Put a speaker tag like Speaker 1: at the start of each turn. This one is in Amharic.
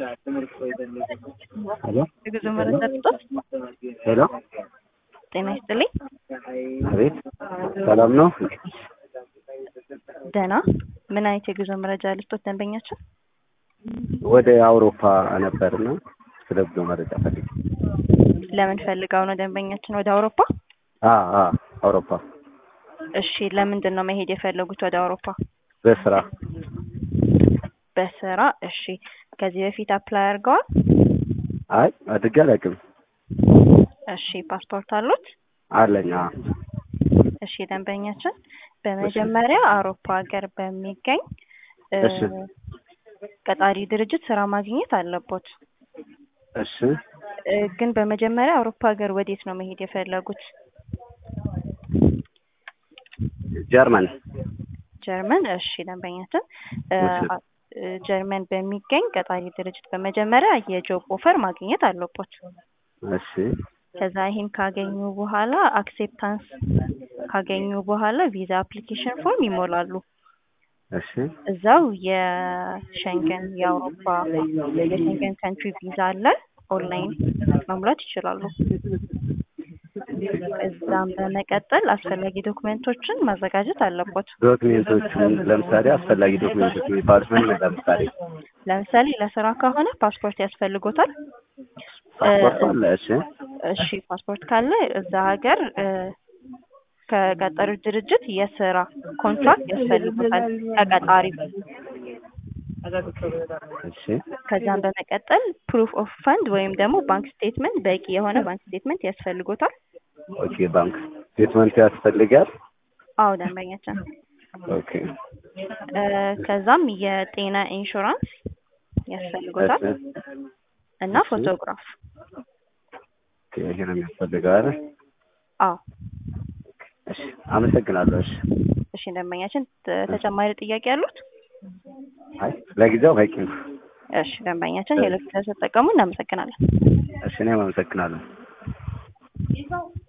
Speaker 1: ሄሎ
Speaker 2: የጉዞ መረጃ ልስጦት?
Speaker 1: ሄሎ
Speaker 2: ጤና ይስጥልኝ።
Speaker 1: አቤት ሰላም ነው?
Speaker 2: ደህና። ምን አይነት የጉዞ መረጃ ልስጦት ደንበኛችን?
Speaker 1: ወደ አውሮፓ ነበርና ስለ ጉዞ መረጃ ፈልጌ።
Speaker 2: ለምን ፈልገው ነው ደንበኛችን ወደ አውሮፓ?
Speaker 1: አ አ አውሮፓ
Speaker 2: እሺ፣ ለምንድን ነው መሄድ የፈለጉት ወደ አውሮፓ?
Speaker 1: በስራ
Speaker 2: በስራ። እሺ፣ ከዚህ በፊት አፕላይ አድርገዋል?
Speaker 1: አይ አድርጌ አላውቅም።
Speaker 2: እሺ፣ ፓስፖርት አሉት?
Speaker 1: አለኝ። አ
Speaker 2: እሺ፣ ደንበኛችን በመጀመሪያ አውሮፓ ሀገር በሚገኝ እ
Speaker 1: እሺ
Speaker 2: ቀጣሪ ድርጅት ስራ ማግኘት አለቦት።
Speaker 1: እሺ
Speaker 2: እ ግን በመጀመሪያ አውሮፓ ሀገር ወዴት ነው መሄድ የፈለጉት?
Speaker 1: ጀርመን
Speaker 2: ጀርመን። እሺ ደንበኛችን እ
Speaker 1: እሺ።
Speaker 2: አ- እ ጀርመን በሚገኝ ቀጣሪ ድርጅት በመጀመሪያ የጆብ ኦፈር ማግኘት አለቦት።
Speaker 1: እሺ
Speaker 2: ከዛ ይሄን ካገኙ በኋላ አክሴፕታንስ ካገኙ በኋላ ቪዛ አፕሊኬሽን ፎርም ይሞላሉ።
Speaker 1: እሺ
Speaker 2: እዛው የሸንገን የአውሮፓ የሸንገን ካንትሪ ቪዛ አለ። ኦንላይን መሙላት ይችላሉ። እዛም በመቀጠል አስፈላጊ ዶክመንቶችን ማዘጋጀት አለቦት።
Speaker 1: ዶክሜንቶቹን ለምሳሌ አስፈላጊ ዶክሜንቶች የሚባሉት ምን ምን? ለምሳሌ
Speaker 2: ለምሳሌ ለስራ ከሆነ ፓስፖርት ያስፈልጎታል።
Speaker 1: ፓስፖርት አለ። እሺ
Speaker 2: እሺ ፓስፖርት ካለ እዛ ሀገር እ ከቀጠሩት ድርጅት የስራ ኮንትራክት ያስፈልጎታል ከቀጣሪ።
Speaker 1: እሺ
Speaker 2: ከዛም በመቀጠል ፕሩፍ ኦፍ ፈንድ ወይም ደግሞ ባንክ ስቴትመንት በቂ የሆነ ባንክ ስቴትመንት ያስፈልጎታል።
Speaker 1: ኦኬ ባንክ ስቴትመንት ያስፈልጋል።
Speaker 2: አዎ ደንበኛችን
Speaker 1: ኦኬ
Speaker 2: እ ከዛም የጤና ኢንሹራንስ ያስፈልጎታል
Speaker 1: እሺ
Speaker 2: እና ፎቶግራፍ።
Speaker 1: ኦኬ ይሄ ነው የሚያስፈልገው አይደል?
Speaker 2: አዎ
Speaker 1: እሺ አመሰግናለሁ። እሺ
Speaker 2: እሺ ደንበኛችን ተ- ተጨማሪ ጥያቄ ያሉት?
Speaker 1: አይ ለጊዜው በቂ ነው።
Speaker 2: እሺ ደንበኛችን ሄሎ ቪዛ ተጠቀሙ። እናመሰግናለን።
Speaker 1: እሺ እኔም አመሰግናለሁ።